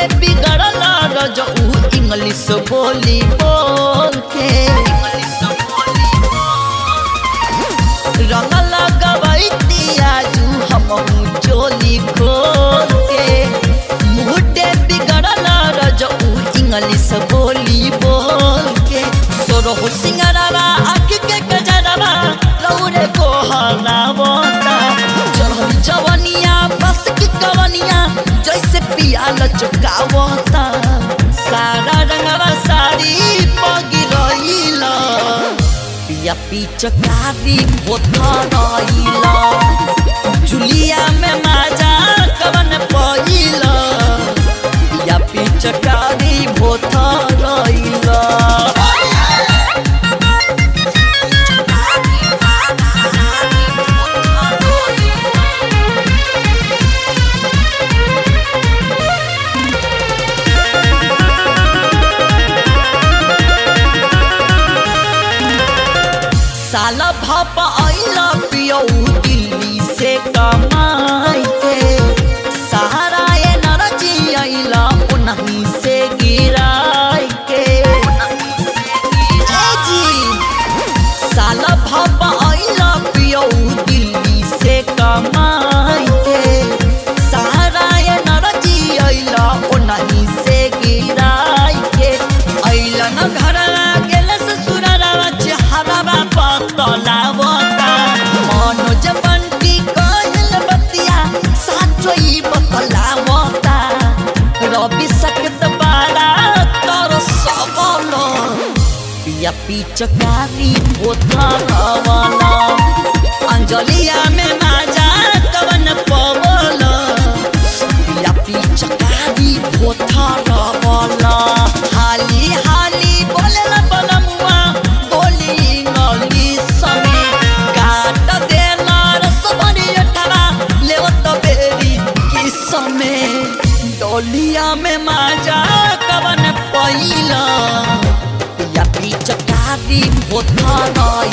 बिगड़ल रजऊ इंग्लिश बोली बोल के रंग लगवैती आजू हम चोली खोल के मुहटे बिगड़ल रजऊ इंग्लिश बोली बोल के सोरहो सिंगरवा आँख के गजरवा लौरे को हलावता चढ़ल जवनिया बस की कवनिया जैसे पियाल चुकावता सारा रंगवा साड़ी पगिरइल पिया पिचकारी पोथरइल जुलिया में माजा कवन पइल पिया पिचकारी पोथरइल साला भाप आइला पियौ दिल्ली से कमाई के सहारा ए नरजी आइला उन्हीं से गिराई के ए जी साला भाप आइला पियौ दिल्ली से कमाई के सहारा ए नरजी आइला उन्हीं से गिराई के आइला न घर गेल ससुरवा चेहरा बतलावता मनोज बंटी कहल बतिया साचोई बतलावता रवि सकत बारा तर सबल पिया पिचकारी पोथा गवला अंजलिया में माजा कवन पवल पिया पिचकारी पोथा गवला हाली हाली बोलेला बनमुआ बोली इंग्लिश में काट देला रसबनी अठरा लेवत बेरी किस में डोलिया में माजा कवन पहिला पिया पिचकारी पोथा